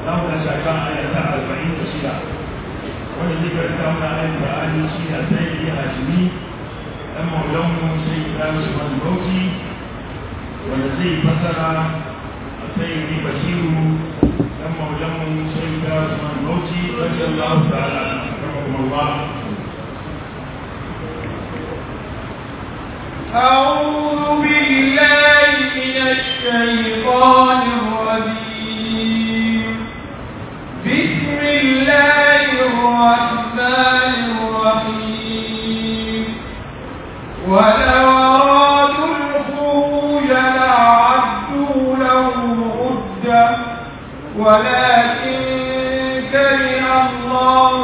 za mu tashi a kan aya ta arba'in da shida wanda zai karanta mana ayat Qur'ani shi ne sai ya hajimi dan maulanmu sai Ibrahim Usman Bauchi wanda zai fasara sai ya Bashiru dan maulanmu sai Ibrahim Usman Bauchi radiyallahu ta'ala rahimahullah أعوذ بالله من الشيطان الرجيم بسم الله الرحمن الرحيم ولو أرادوا الخروج لأعدوا له عدة ولكن كره الله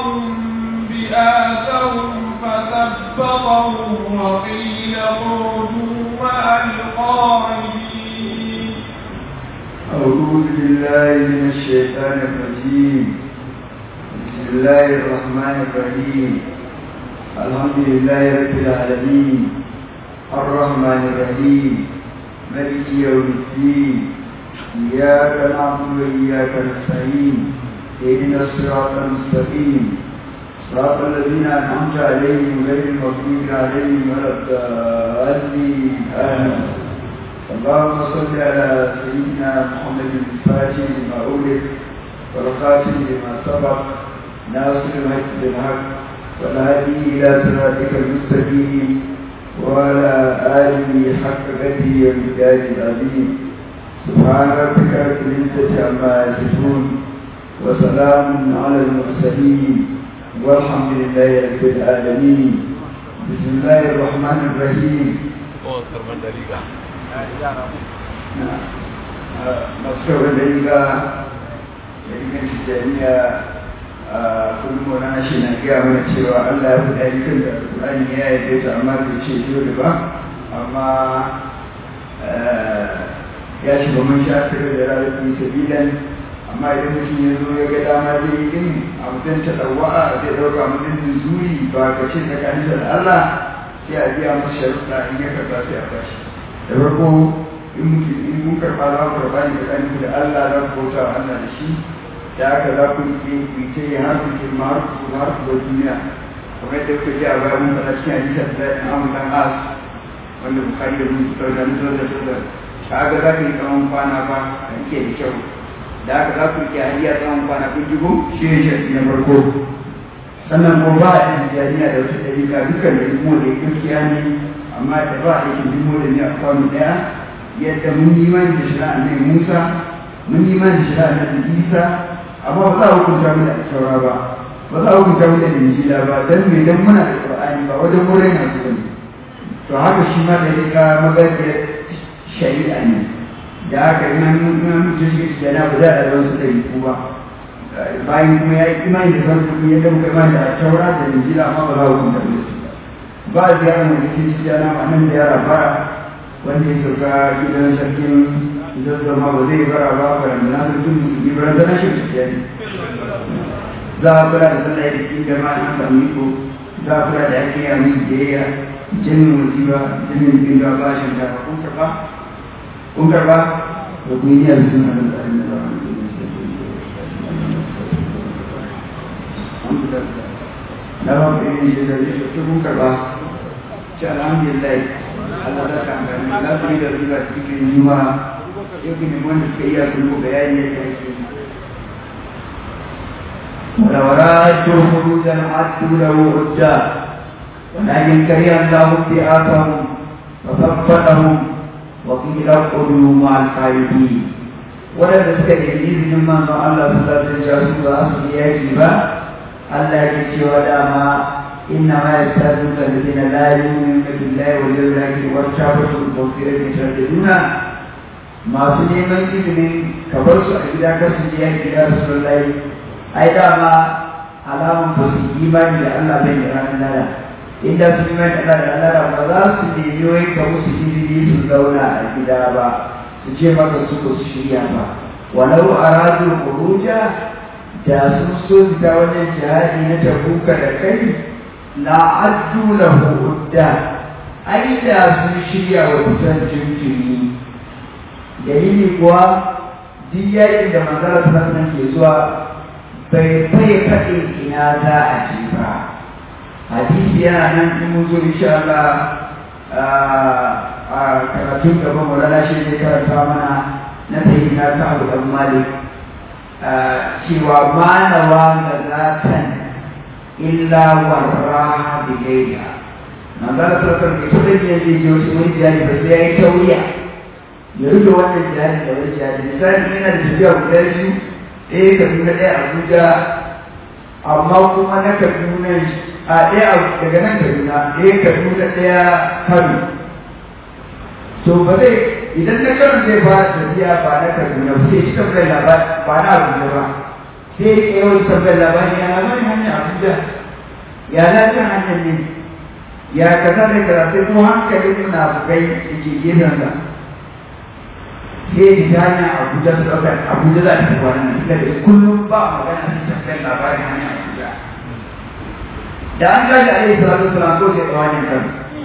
بآثهم فثبطهم وقيل اخرجوا مع القاعدين أعوذ بالله من الشيطان الرجيم بسم الله الرحمن الرحيم الحمد لله رب العالمين الرحمن الرحيم ملك يوم الدين إياك نعبد وإياك نستعين اهدنا الصراط المستقيم صراط الذين أنعمت عليهم غير المغضوب عليهم ولا الضالين آمين اللهم صل على سيدنا محمد الفاتح لما أولد والخاتم لما سبق ناصر الحق بالحق والهادي إلى صراطك المستقيم وعلى آله حق قدره ومقداره العظيم سبحان ربك رب العزة عما يصفون وسلام على المرسلين والحمد لله رب العالمين بسم الله الرحمن الرحيم masu kyau da riga da rigar tijjaniya a kullum wani shi na gaya mana cewa allah ya fi ɗarikan da alƙulani ya yi ta amma bai ce dole ba amma ya shiga mun sha tare da rarrafi sabilan amma idan mutum ya zo ya ga dama zai yi din a mutum ta ɗauwa'a zai ɗauka mutum zuri ba ka ce tsakaninsa da allah sai a biya masa sharuɗa in ya karɓa sai a bashi da farko in mutum in mun karɓa za ku karɓa ne tsakanin da Allah za ku bauta wa Allah da shi da haka za ku yi ku yi ta yi har ku girma har ku har ku bar duniya kamar yadda kuka ji a baya mun faɗa cikin hadisan da ya amu dan as wanda bukari da mun fitar da nuzar da nuzar ka haka za ka yi tsawon kwana ba ka rike da kyau da haka za ku rike hadiya tsawon kwana kun jigo shi ne shi na farko sannan ko ba a yin jami'a da wata ɗariƙa dukkan da imo da gaskiya ne amma da ba a yake imo da ne a kwano ɗaya yadda mun yi imani da shari'a ne Musa mun yi imani da shari'a ne Isa amma ba za a hukunta mu da saura ba ba za a hukunta mu da Injila ba dan me dan muna da Qur'ani ba wajen wurin na zuwa to haka shi ma da rika magana shari'a ne da haka ina mun mutum shi da na ba za a zama su da ku ba bayan kuma ya yi imani da farko yadda muka imani da taura da Injila amma ba za a hukunta mu da su ba a ziyarar mu da Kiristiyana ma nan da yara bara wanda ya sauka gidan sarkin zazzama ba zai bara ba ba da na sarkin musulmi ba da na shi gaskiya ne za a kula da sallah da cikin jama'a an samu iko za a kula da yake ya mun biyayya jinin musiba jinin bin da ba shi da kun karba kun karba da kun yi yanzu na da tsarin da ba na ba ku yi da zai shi kun karba ci alhamdulillah Allah za ka amfani za su yi da riba cikin juma yau ne wanda suka iya sun ko bayani yadda yake ولو رادوا خروجا عدوا له عدا ولكن كره الله ابتعاثهم فثبتهم وقيل اقعدوا مع الخالدين ولد suka yi izinin manzon Allah su za su ja su za su yi yaki ba Allah ya ce wa dama إنما يستاذنك الذين لا يؤمنون بالله واليوم الآخر والشعبة المغفرة يترددون ما سني من إذن كبرس إذا كسر يا رسول الله ai dama alamun ba su imani da Allah bai da ranar lada inda su imani da Allah da lada ba za su nemi wai ka musu izini su zauna a gida ba su ce maka su ba su shirya ba walau aradu khuruja da sun so fita wajen jihadi na tabuka da kai la addu lahu udda ai da sun shirya wa fitan jinkiri dalili kuwa duk yakin da manzara sallallahu ke zuwa bai bai faɗi ina za a ce ba hadisi yana nan in mun zo insha Allah a karatun gaban Maulana shi ne karanta mana na tayi na ta Abu Dan Malik cewa manawa ga zatan illa warraha bi gaira manzara sallallahu alaihi wasallam ya ce je wani jari ba sai ya yi tauriya ya rufe wannan jihadi da wani jihadi misali yana da tafiya guda biyu ɗaya kaduna ɗaya abuja amma kuma na kaduna a ɗaya daga nan kaduna ɗaya kaduna ɗaya kano to ba zai idan na kano zai ba tafiya ba na kaduna ba sai ci tambayar labari ba na abuja ba sai ya yawan tambayar labari ya labarin hanyar abuja ya lafiyar hanyar ne ya kaza da kaza sai kuma hankalin na bugai da ke gefen sa sai ta hanyar abuja su ɗaukar abuja za ta tafi wannan suka da kullum ba magana su tafiyar labarin hanyar abuja da an gaji a yi salatu salam ko sai tsawon kan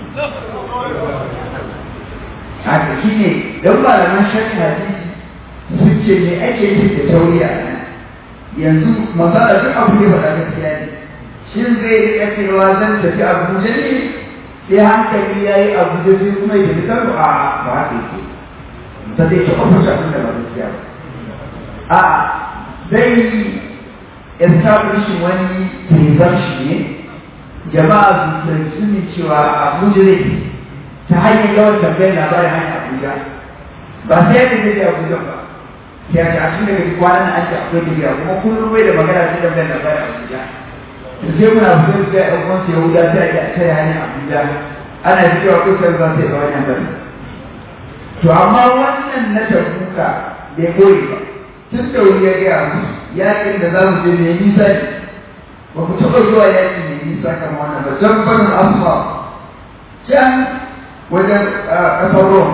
haka shi ne don malaman shari'a hadisi sun ce me ake yi da tauri a nan yanzu masala duk abu ne faɗa gaskiya ne shin zai riƙa cewa zan tafi abuja ne sai hankali ya yi abuja sai kuma ya tafi kano a ba haka yake ta zai taɓa fusa abin da ba gaskiya ba a zai establish wani presumption ne jama'a su fahimci ne cewa abuja ne ta hanyar yawan tambayar labarin hanyar abuja ba sai yadda zai abuja ba sai a ce a cikin daga kwanan an ce akwai tafiya kuma kullum bai da magana sai tambayar labarin abuja to sai muna fitar da ɗan uwansu yahuda sai a ce a tare hanyar abuja ana cewa kusa za su yi ba wajen bari to amma wannan na tabuka bai koyi ba tun da wuri ya gaya musu yakin da za mu je mai nisa ne ba ku taɓa zuwa yaƙi mai nisa kamar wannan ba can barin asma can wajen ƙasar rom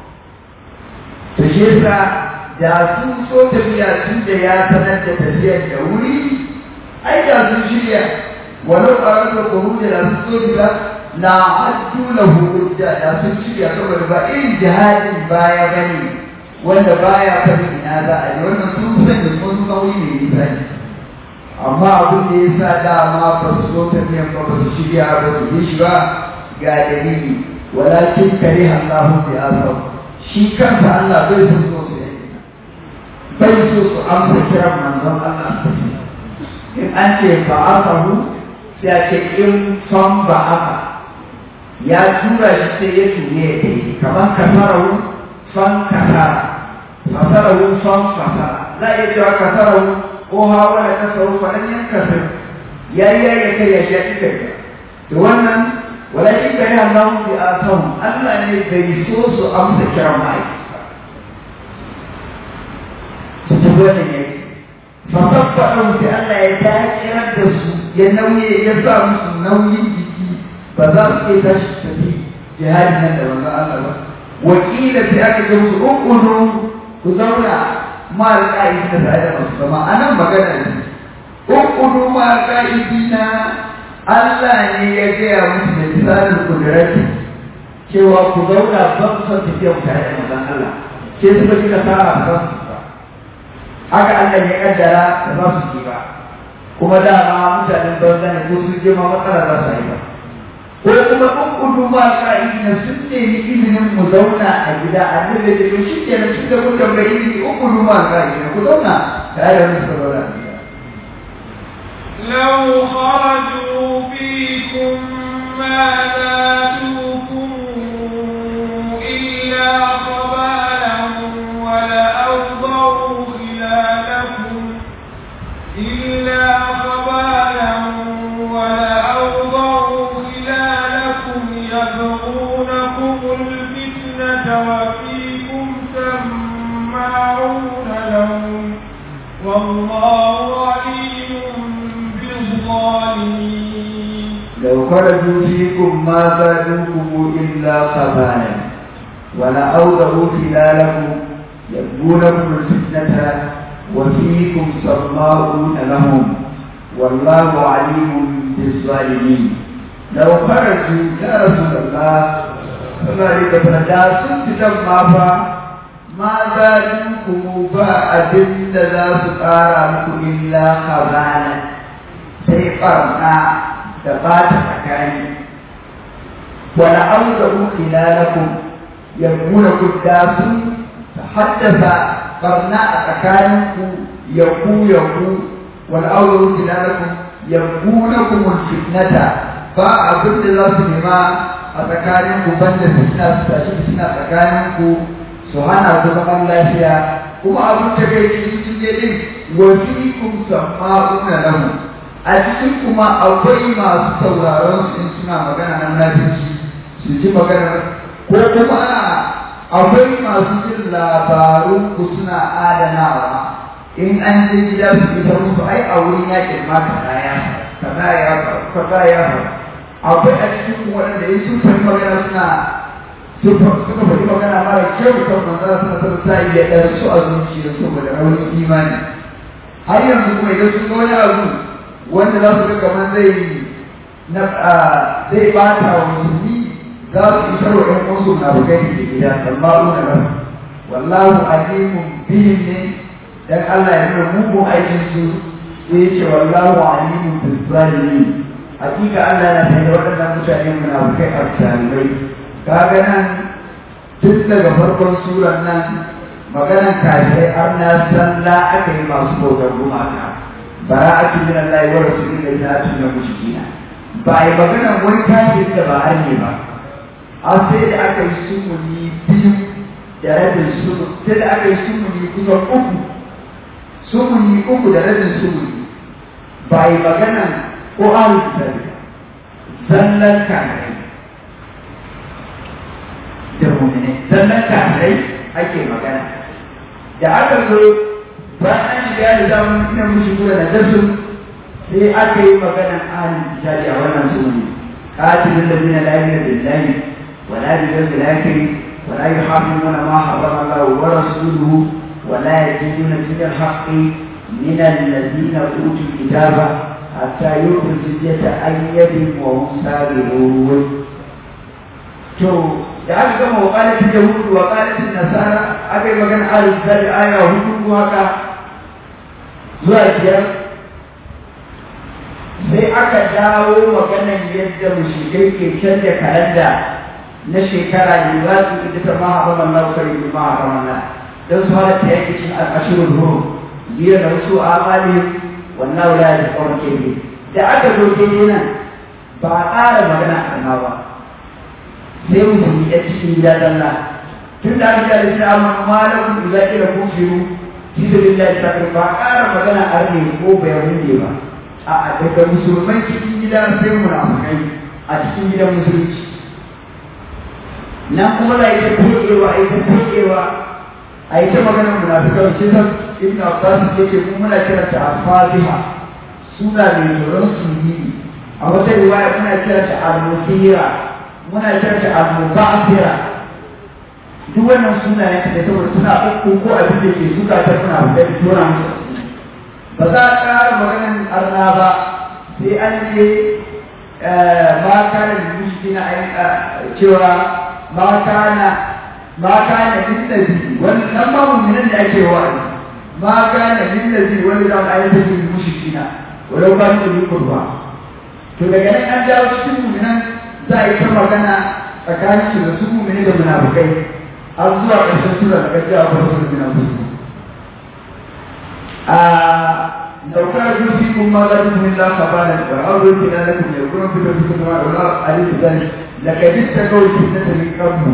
to shi yasa da sun so tafiya tun da ya sanar da tafiyar da wuri ai da sun shirya walau a rasa kuhu da sun so tafiya na addu lahu hujja da sun shirya saboda ba irin jihadin baya bane wanda baya fari ina za a yi wannan sun san da sun nauyi ne nisa ne amma abin da ya sa dama ba su so tafiyan ba ba su shirya ba su yi shi ba ga dalili walakin kare Allahu bi asab shi kansa Allah bai so so su yi bai so su amsa kiran manzon Allah in an ce ba asahu sai a ce in son ba aka ya tura shi sai ya ture ya kai kamar kasarahu son kasara fasarahu son fasara za a iya cewa kasarahu ko hawa da kasaru faɗan yan kasar ya yi ya yi kai ya shi ya ƙi kai da wannan walakin kare Allah bi asahum Allah ne bai so su amsa kiran ma'aikata su ta wannan yaki fasabbaɗin sai Allah ya dakirar da su ya nauye ya sa musu nauyin jiki ba za su iya tashi tafi jihadi nan da manzon Allah ba wakila sai aka ga musu ukudu ku zauna ma alƙa'idi da tare da masu zama a nan magana ne ukudu ma alƙa'idi na Allah ne ya gaya musu da misalin kudurati cewa ku zauna ban son tafiya ku tare da manzon Allah sai suka ji kasara ba su ba haka Allah ya kaddara da za su ji ba kuma dama mutanen banza ne ko sun je ma matsala za su yi ba ko kuma in kudu ma ka'idina sun nemi izinin mu zauna a gida a nan da jirgin shi ke nan tunda kun tambayi izini in kudu ma ka'idina ku zauna tare da wani saurara a gida. لو خرجوا فيكم ما زادوكم إلا خبالا ولأوضعوا خلالكم إلا خبالا ولأوضعوا خلالكم يبغونكم الفتنة وفيكم سماعون لهم والله عليم بالظالمين لو خرجوا فيكم ما زادوكم إلا خبالا ولأوضعوا خلالكم يبغونكم الفتنة وفيكم سماعون لهم والله عليم بالظالمين لو خرجوا يا رسول الله صلى الله عليه وسلم لا سنت ما فا ma za ku ba abin da za su ƙara muku illa hazana sai ɓarna da ba ta tsakani wala auzaru khilalakum yabuna kudda sun haddasa barna a tsakaninku yaku yaku wala auzaru khilalakum yabunakum fitnata ba abin da za su nema a tsakaninku banda fitna su tashi fitna tsakaninku su hana ku zaman lafiya kuma abin da kai cikin je din wa fiikum sama'una lahu a cikin kuma akwai masu sauraron su in suna magana na munafici su ji magana ko kuma akwai masu jin labarun ku suna adanawa in an je gida su ita musu ai a wurin yakin ma kaza ya kaza ya kaza ya akwai a cikin ku waɗanda in sun fahimci magana suna suka faɗi magana mara kyau kan manzara suna son sa iya ɗan su a zuciya saboda raunin imani har yanzu kuma idan sun ga wani abu wanda za su ga kamar zai na zai bata wa musulmi za su isar wa ɗan uwansu na bugai da gida sallahu na ran wallahu alimun bihim ne dan Allah ya nuna mugun aikin su sai ce wallahu alimun bil zalimin hakika Allah yana tare waɗannan mutane munafikai a zalimai kaga nan tun daga farkon suran nan maganan kafirai har na sallah aka yi masu bautar gumaka bara'atu min Allah wa rasulihi la tunna mushrikina ba ai maganan wani kafiri da ba arne ba a sai da aka yi sumuni biyu da rabin sumu sai da aka yi sumuni kusan uku sumuni uku da rabin sumuni ba ai maganan ko ahlul kitabi zallan kafirai da mu'mini zallan kafirai ake magana da aka zo bayan an shiga da zamun ina mushi kula da darsu sai aka yi maganan ahlul kitabi a wannan sumuni qatilul ladina la yu'minuna billahi ولا باليوم الآخر ولا يحرمون ما حرم الله ورسوله ولا يدينون دين الحق من الذين أوتوا الكتاب حتى يؤتوا الجزية عن يد وهم صاغرون. to da aka gama wakalatin yahudu wakalatin nasara aka yi magana alif zari aya hudu haka zuwa biyar sai aka dawo maganan yadda mushrikai ke canja kalanda na shekara ne za su ita ta maha ba Allah kare ni maha ba Allah dan su hada ta yake cikin al'ashirul hurum biya da wasu amali wannan wala da kawai ke ne da aka zo ke nan ba a ƙara magana a kan ba sai mutum ya cikin gida dalla tun da aka da shi amma malakum idza kila kufiru fi sabilillahi ta'ala ba a ƙara magana a rage ko bayan ba a daga musulman cikin gida sai munafikai a cikin gidan musulunci nan kuma da ita kokewa a ita kokewa a ita maganar munafikan shi san ibn abbas yake mu muna kira ta al-fatiha suna mai tsoron sunni a wata riwaya muna kira ta al-musira muna kira ta al-mubasira duk wannan suna ne da saboda suna uku ko abin da ke suka ta suna da tona musu ba za a ƙara maganar arna ba sai an je ma kana da mushi na cewa ma kana ma kana lillazi wannan ma mu'minan da ake wa ma kana lillazi wani da ayatu bil mushrikina walau ba su yi kurba to daga nan an dawo cikin mu'minan za a yi ta magana tsakanin su da su mu'mini da munafikai har zuwa ƙarshen sura da kaji a farko da munafikai a daukar yusikum ma la tukum illa qabala wa awwal kilalakum yakunu fi dawsikum wa la alif zalik laqad istaqaw fitnatan min qabl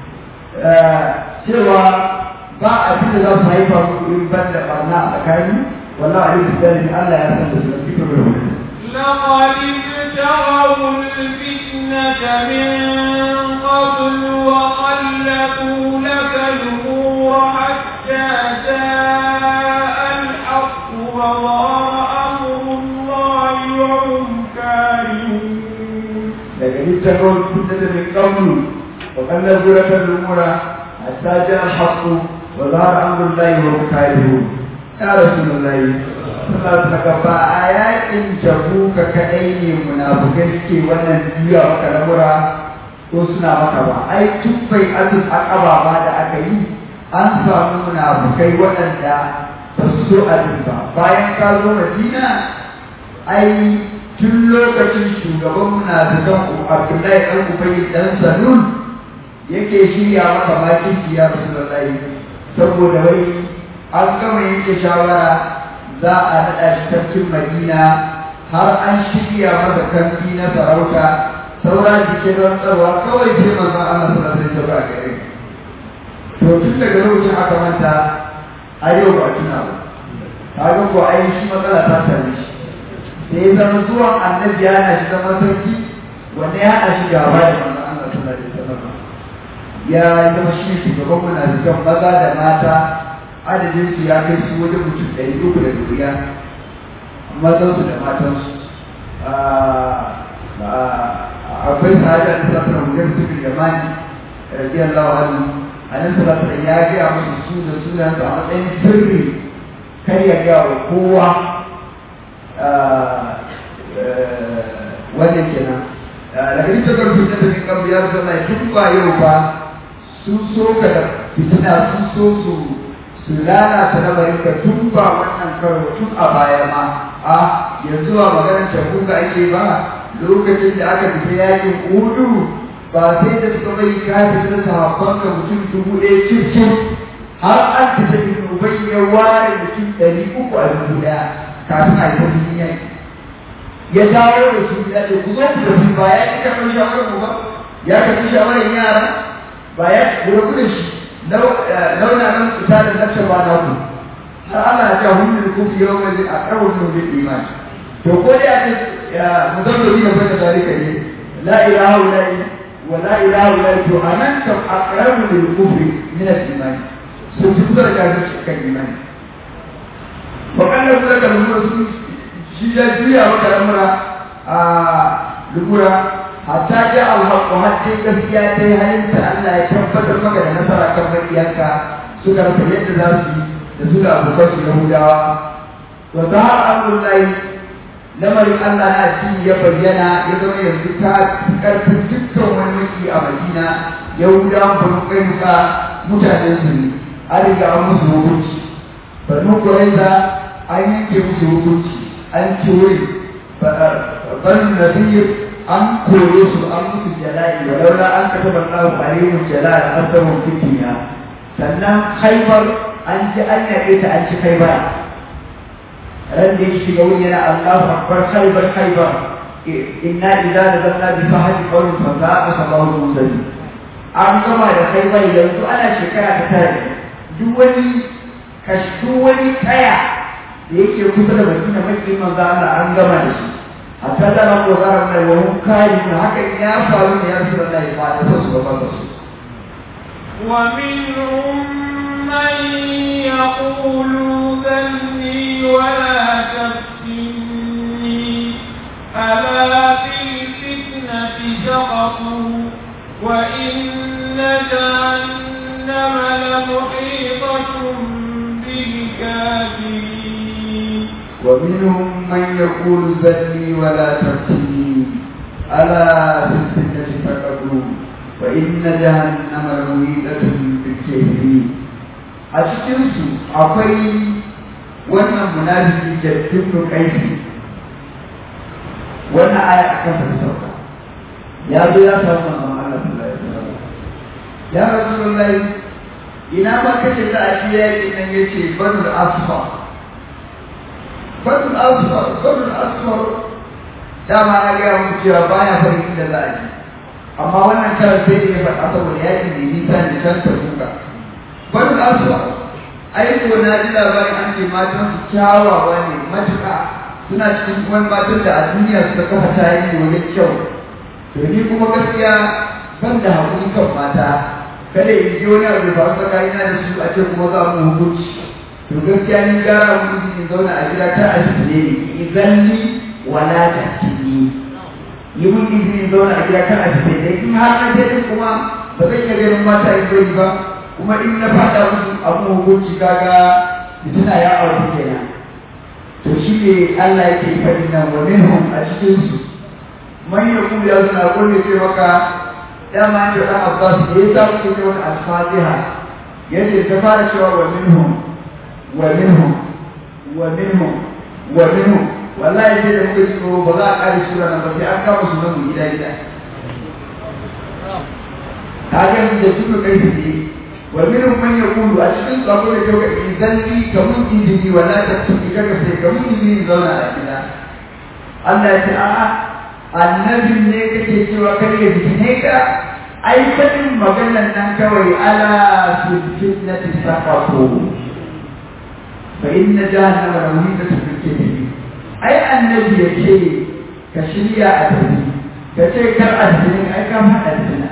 cewa ba abin da za su haifa muku in ban da barna a tsakani wallahi alif zalik Allah ya san da su cikin rubutu لقد ابتغوا الفتنة من قبل وقلبوا لك الأمور حتى جاء الحق وظهر أمر الله وهم كارهون لكن اتقوا الفتنة من قبل وقلبوا لك الأمور حتى جاء الحق وظهر أمر الله وهم كارهون يا رسول الله sallallahu ba a yakin jabuka kadai ne munafukai suke wannan juya maka lamura ko suna maka ba ai tun bai azul aqaba ba da aka yi an samu munafukai waɗanda ba su so abin ba bayan ka zo madina ai tun lokacin shugaban munafikan abdullahi ɗan ubayi ɗan salul yake shirya maka makirci ya rasulullahi saboda wai an gama yanke shawara za a naɗa shi tafkin madina har an shirya masa kamfi na sarauta saura jike don tsarwa kawai sai manzo Allah sallallahu alaihi wasallam a gare to tun daga lokacin aka manta a yau ba tuna ba kaga ko ai shi matsala ta same shi sai zama zuwan annabi ya na shi zama sarki wanda ya haɗa shi gaba da manzo Allah sallallahu alaihi wasallam ya zama shi ne shugaban munafikan maza da mata adadin su ya kai su wajen mutum ɗari uku da duniya mazansu da matansu akwai sahabi a nisa suna mujar su da yamani radiyallahu anhu a nan sallallahu ya gaya musu su da sunan su a matsayin sirri kar ya gaya wa kowa wannan kenan daga ita karfi ta tafi kan biyar sallah duk ba yau ba sun so ka da fitina sun so su su lalata lamarin ka tun ba wannan karo tun a baya ma a yanzu ba maganar tabuka ake ba lokacin da aka fita yakin udu ba sai da suka bai ka fita sahabban ka mutum dubu ɗaya cikin har an fita ibn ubay ya ware mutum ɗari uku a dubu ɗaya kafin a yi ta duniya ya dawo da su ya ce ku zo ku tafi ba ya ƙi karɓar shawarar mu ba ya karɓi shawarar yara ba ya rabu da shi launa nan fita da nafsa ba na ku har ana ja hundun kufi yau mai a ƙarfin nubin imani to ko dai a ce muzabbabi na bai da zalika ne la ilaha illa wa la ilaha illa to anan kam aqrabu lil kufri min al iman so su kusa da kafirci kan imani wa kallan kula da lumura su shi ya juya maka lamura a lugura hatta ja alhaqu hatta gaskiya ta yi halinta Allah ya tabbatar maka da nasara kan makiyanka suka rasa yadda za su yi da su da abokan su Yahudawa wa zahar amrullahi lamarin Allah na ci ya bayyana ya zama yanzu ta karfin dukkan wani maki a Madina Yahudawan banu kainuka mutanen su ne an riga an musu hukunci banu Quraiza an yanke musu hukunci an ci wuri banu Nadir an kore su an musu jala'i wa laula an kataba Allahu alaihim jalal asabun fitniya sannan Khaybar an ji an yabe ta an ci Khaybar ran da yake ga wuri yana Allahu akbar Khaybar Khaybar inna idza nazalna bi fahdi qawmin fa za'a sabahu musalli an gama da Khaybar yanzu ana shekara ta tare duk wani kashdu wani kaya da yake kusa da Madina makin manzo Allah an gama da shi hatta da ran ko zaran mai wani kai da haka ya faru ne ya Rasulullahi ba da su ba ba su ومنهم من يقول ذلني ولا تفتني ألا في الفتنة سقطوا وإن جهنم لمحيطة بالكافرين ومنهم من يقول ذلني ولا تفتني ألا في الفتنة سقطوا وإن جهنم لمحيطة بالكافرين a cikinsu akwai wannan munafiki jaddin kaifi wannan aya a kan ta sauka ya zo ya samu manzon Allah sallallahu alaihi wasallam ya rasulullahi ina ma kace za a ci yaƙi nan yace badul asfar badul asfar badul asfar dama na gaya muku cewa baya farin inda za a ji amma wannan karar sai da ya faɗa saboda yaƙi ne nisa ne can ta buga bari asuwa ai ko na ji labarin an ce matan su kyawawa ne matuƙa suna cikin wani matan da a duniya suka kafa tarihi wajen kyau to ni kuma gaskiya ban da haƙuri kan mata kada in ji wani abu ba tsakanina da su a ce kuma za mu hukunci to gaskiya ni gara mu in zauna a gida ta a ne idan ni wala ta tini yi mun izini zauna a gida kan a ne in har na je kuma ba zan iya ganin mata in bari ba kuma in na fada musu abu hukunci kaga fitina ya aure kenan to shi ne Allah yake faɗi nan wa minhum a cikin su man yaqulu ya suna kullu ce maka dama da dan Abbas da ya sa ku ce wani al-Fatiha yace ta fara cewa wa minhum wa minhum wa minhum wa minhum wallahi sai da muka tsoro ba za a kare sura nan ba sai an kama su nan gida gida kaga da suka kai ne wa minhum man yaqulu a cikin tsaro da kyau ga izalli kamun izini wala ta tuki kaga sai kamun izini zauna a gida Allah ya ce a'a annabin ne kake cewa kar ya ne ka ai fadin maganar nan kawai ala fitnati saqatu fa inna jahannama la muhitatun bil kafirin ai annabi ya ce ka shirya a tafi ka ce kar addinin ai ka faɗa addina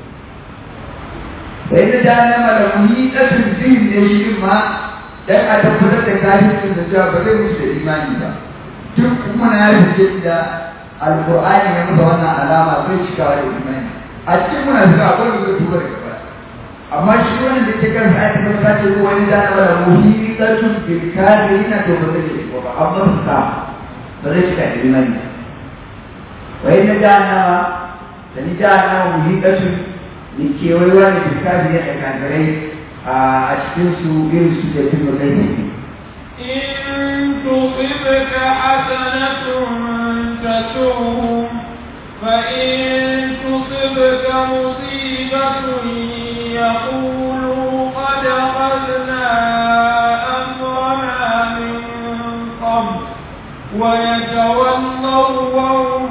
fa inna jahannama la muhitatun bil ne shi ma dan a tabbatar da kafircin da cewa ba zai musu da imani ba duk kuma na rubuce da alqur'ani ya musa wannan alama zai cika da imani a cikin muna zuwa akwai da tuba da gaba amma shi wannan da ke kan ayat ta ta ce ko wani da na da muhitatun bil kafirina to ba zai cika ba amma sa ba zai cika da imani wa inna jahannama da ni jahannama muhitatun ni kewayewa ne bil kafirina da kafirai a cikin su irin su da tun kai إن تصبك حسنة تسؤهم فإن تصبك مصيبة يقولوا قد أخذنا أمرنا من قبل ويتولوا وهم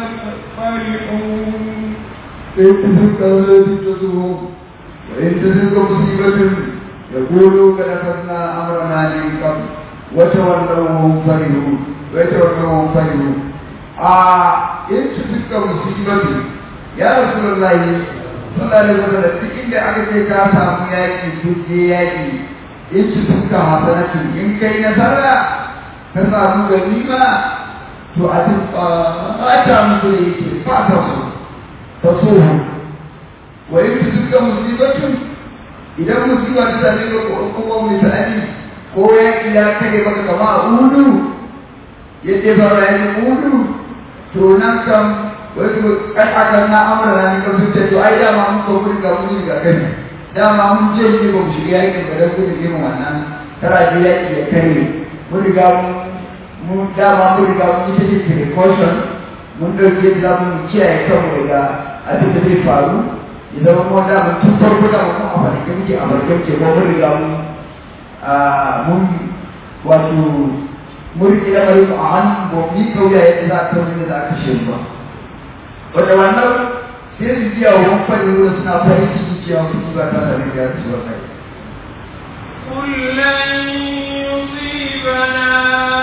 فرحون إن تلك تسوهم وإن تلك مصيبة يقولوا قد أخذنا أمرنا من قبل وتولوا وهم فرحون ويتولوا وهم فرحون آه إن تلك مصيبة يا رسول الله sallallahu alaihi wasallam duk inda aka ce ka samu yaki duk je yaki in ci duka hasanatu in kai nasara ka samu ganima to a duk ta musu da yake ba ta so ta so wa in ci duka musibatun idan musiba ta same ka ko kuma misali ko yaki ya kare maka kama a udu yadda ba ya udu to nan kam wasu kai aka na amara ne kan zuciya to ai dama mun ko mun ga mun ga kai dama mun je ne ba mu shiga yakin da dan gudun irin wannan tara je yaki ya kare mun riga mun dama mun riga mun yi take precaution mun dauke da mun kiyaye kanmu daga abin da zai faru idan mun da mun tun farko da mun a farke muke a farke muke ko mun riga mun mun wato mun riƙe da bari a hannu ba mu yi kauya yadda za a kawo da za a kashe ba wanda wannan sai su biya wa wani wurin suna farin ciki cewa su ba ta da riga su wannan قل لن يصيبنا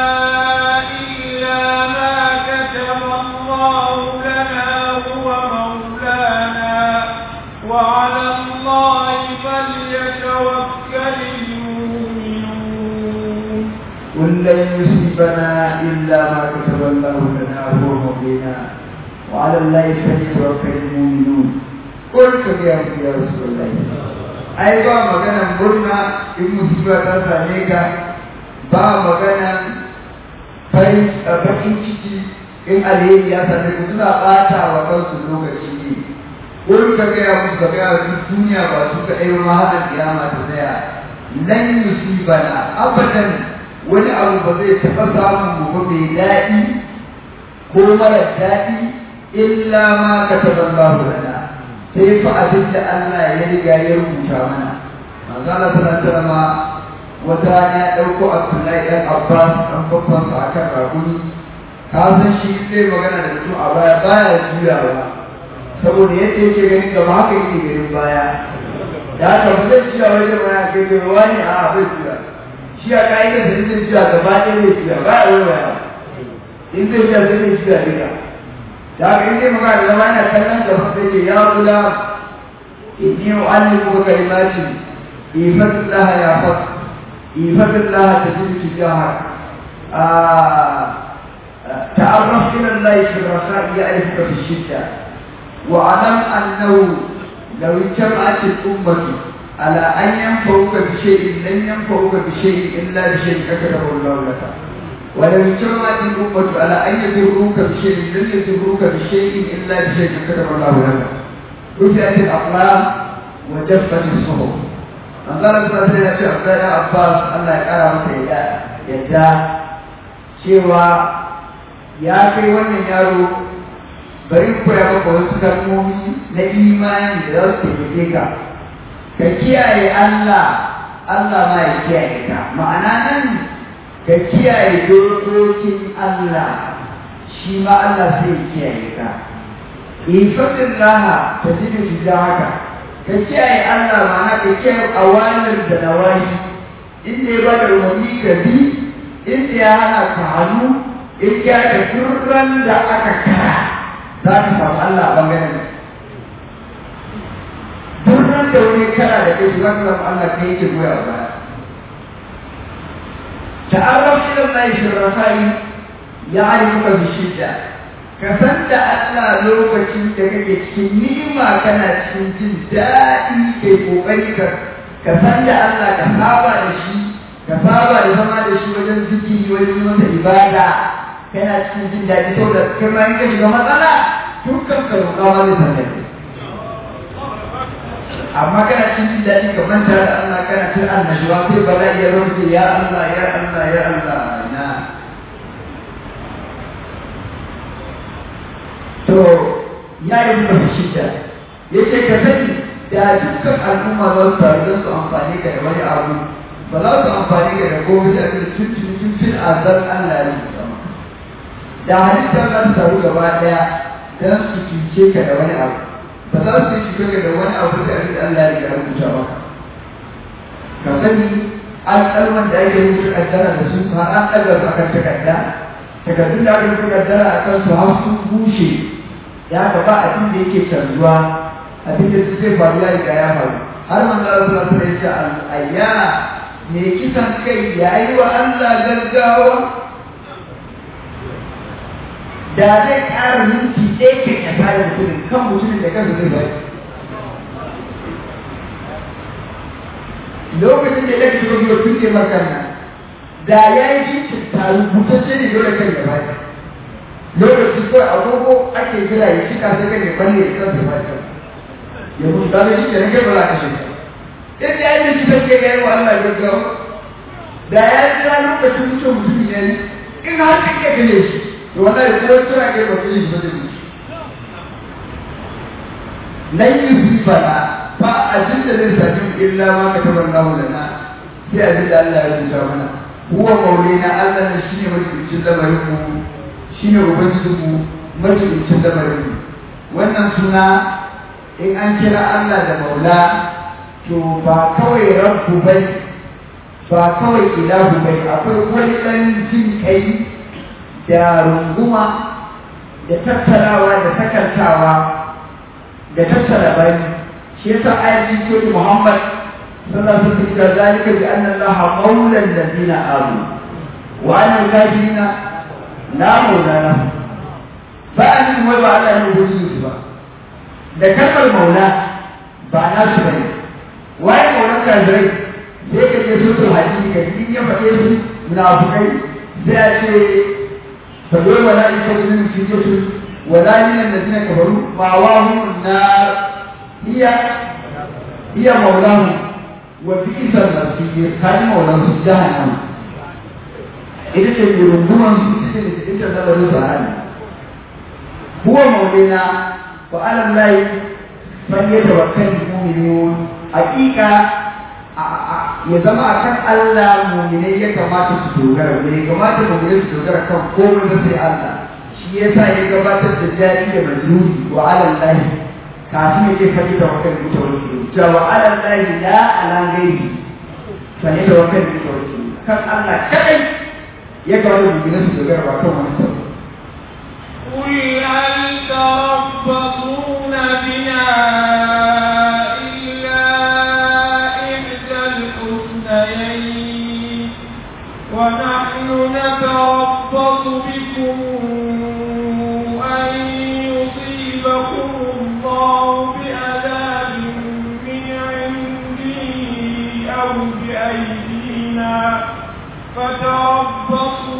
إلا ما كتب الله لنا هو مولانا وعلى الله فليتوكل المؤمنون قل لن يصيبنا إلا ما كتب الله لنا هو مولانا وعلى الله فليتوكل المؤمنون قل يا يا رسول الله ai ba maganan murna in musiba ta same ka ba maganan farin bakin ciki in alheri ya same ku suna ɓata wa kansu lokaci ne wurin ka gaya musu ka gaya su duniya ba su ka ɗaya ma haɗa kiyama ta tsaya lan yusibana abadan wani abu ba zai taɓa samun mu ba mai daɗi ko mara daɗi illa ma kataballahu lana sai fa abin da Allah ya riga ya rubuta mana manzo Allah sallallahu ma wata rana ya dauko Abdullahi dan Abbas dan babban sa akan raguni ka san shi zai magana da mutum a baya baya juyawa saboda yadda yake ganin gaba haka yake ganin baya da haka ba zai juya wajen baya kai da wani a bai juya shi a ka'idar da zai juya gaba ɗaya zai juya ba a wani in zai juya zai juya duka da haka in dai magana da zama yana kallon da sai ce ya kula inni u'allimu kalimati ifatullah ya fat ifatullah tajid tijaha تعرف إلى الله في الرخاء يعرفك في الشدة واعلم أنه لو اجتمعت الأمة على أن ينفعوك بشيء لن ينفعوك بشيء إلا بشيء كتبه الله لك ولو اجتمعت الأمة على أن يضروك بشيء لن يضروك بشيء إلا بشيء كتب الله لك رفعت الأقلام وجفت الصحف manzalar sa sai ya ce Abdullahi Abbas Allah ya kara masa yadda cewa ya kai wannan yaro bari koya maka wasu kalmomi na imani da za su taimake ka ka kiyaye Allah Allah ma ya kiyaye ka ma'ana nan ka kiyaye dokokin Allah shi ma Allah sai ya kiyaye ka ifadin laha ta ji da shiga haka ka kiyaye Allah ma'ana ka kiyaye awalar da nawayi inda ya bada umarni ka bi inda ya hana ka hannu in ya da turran da aka kara za ka samu Allah a bangaren turran da wani kara da kai za ka samu Allah kai yake goya wa baya ta'arraf ila Allah fi rafai ya'rifuka bi shidda ka san da Allah lokacin da kake cikin ni'ima kana cikin jin daɗi kai kokari ka ka san da Allah ka saba da shi ka saba da zama da shi wajen zikiri wajen masa ibada kana cikin jin daɗi saboda kai ma in ka shiga matsala dukkan ka roƙa ma zai san daɗi amma kana cikin jin daɗi ka manta da Allah kana cin annashuwa sai ba za iya rufe ya Allah ya Allah ya Allah na to ya yi muka shida ya ce ka sani da dukkan al'umma za su taru don su amfani ka da wani abu ba za su amfani ka da gobe da ake tun tun tun tun azal Allah ya yi sama da halitta za su taru gaba daya don su cuce ka da wani abu ba za su cuce ka da wani abu da ake Allah ya riga rubuta maka ka sani alƙalman da ake rubuta kaddara da su har an ɗaga su akan takarda takardun da aka rubuta kaddara akan su har sun bushe ya ka ba abin da yake canzuwa abin da zai faru ya riga ya faru har manzo Allah sallallahu alaihi wasallam ya ayya me kisan kai yayi wa Allah gaggawa da zai ƙara minti ɗaya ke ya tare mutumin kan mutumin da kansa zai bari lokacin da ya shiga biyo tun ke makar nan da ya yi jikin taru butacce ne dole kan ya bari lokacin kawai agogo ake jira ya shika sai kan ya balle ya kansa bari ya mutu da shi ke rage ba za ka shiga in ya yi shi take ga yawa Allah gaggawa da ya jira lokacin mutum mutum ya yi in har ka ke gane shi to wallahi ko tura ke ba ku yi ba da shi lan yi bana ba abin da zai sami illa ma ka tabar lahu lana sai abin da Allah ya rubuta mana huwa maulina Allah ne shine mutuncin lamarin mu shine ubangijin mu mutuncin lamarin mu wannan suna in an kira Allah da maula to ba kawai rabbu bai ba kawai ilahu bai akwai wani ɗan jin kai da runguma da tattarawa da takantawa da tattara bai shi yasa ayatin ce Muhammad sallallahu alaihi wasallam zalika bi anna Allah maula alladhina amanu wa anna al-kafirina la maula lahum ba an wai ba Allah ne gudu ba da kalmar maula ba na su bane waye maulan kafirai sai ka je su sun hadisi ka in ya faɗe su munafukai sai a ce fa dole wala in ka min fi su wala min alladhina kafaru ma wa hum nar hiya hiya maulahu wa bi'sa al-masir kai maulan su jahannam ita ce rungumar su ita ce ita da wani sahani huwa maulina wa ala allahi falyatawakkal mu'minun hakika ya zama a kan Allah muminai ya kamata su dogara bai kamata muminai su dogara kan komai ba sai Allah shi ya sa ya gabatar da jari da majruri wa alal lahi kafin ya ce fadi da wakil mutawakkil cewa wa alal lahi la ala ghairi fadi da wakil mutawakkil kan Allah kadai ya kamata muminai su dogara ba kan wani sabon قل هل تربصون بنا ونحن نتربص بكم أن يصيبكم الله بعذاب من عنده أو بأيدينا فتربصوا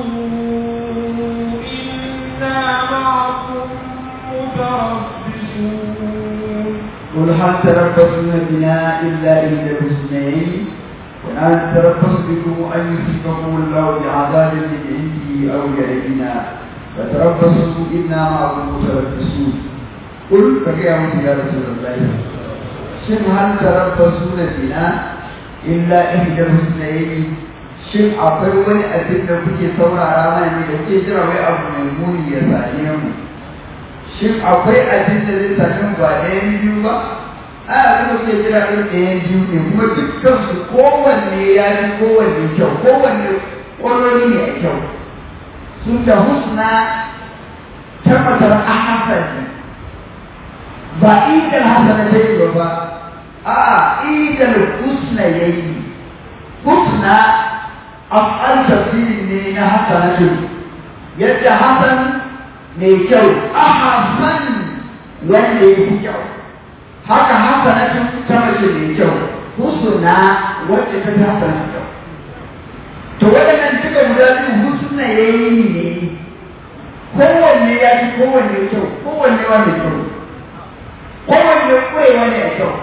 إنا معكم متربصون قل هل تربصون بنا إلا إحدى الحسنيين ونحن نتربص بكم أن يصيبكم الله بعذاب من عنده أو بأيدينا فتربصوا إنا معكم متربصون قل فكيف يا رسول الله shin hal tarabbasuna bina illa ihdal husnayn shin akwai wani abin da kuke saurara mana ne da kuke jira wai abu mai muni ya same mu shin akwai abin da zai same mu ba ɗayan biyu ba a abin da kuke jira ɗin ɗayan biyu ne kuma dukkan su kowanne ya fi kowanne kyau kowanne ƙwarori ne a kyau sun da husna tabbatar a hasan ba idan hasana ta yi ba a idan husna ya yi husna af'al tafsiri ne na hasanatu yadda hasan mai kyau ahsan wanda ya fi kyau haka hasanatu ta mace mai kyau husna wacce ta fi hasanatu kyau to waɗannan duka guda biyu husna ya yi ne kowanne ya fi kowanne kyau kowanne wanda kyau kowanne ƙwarewa ne a kyau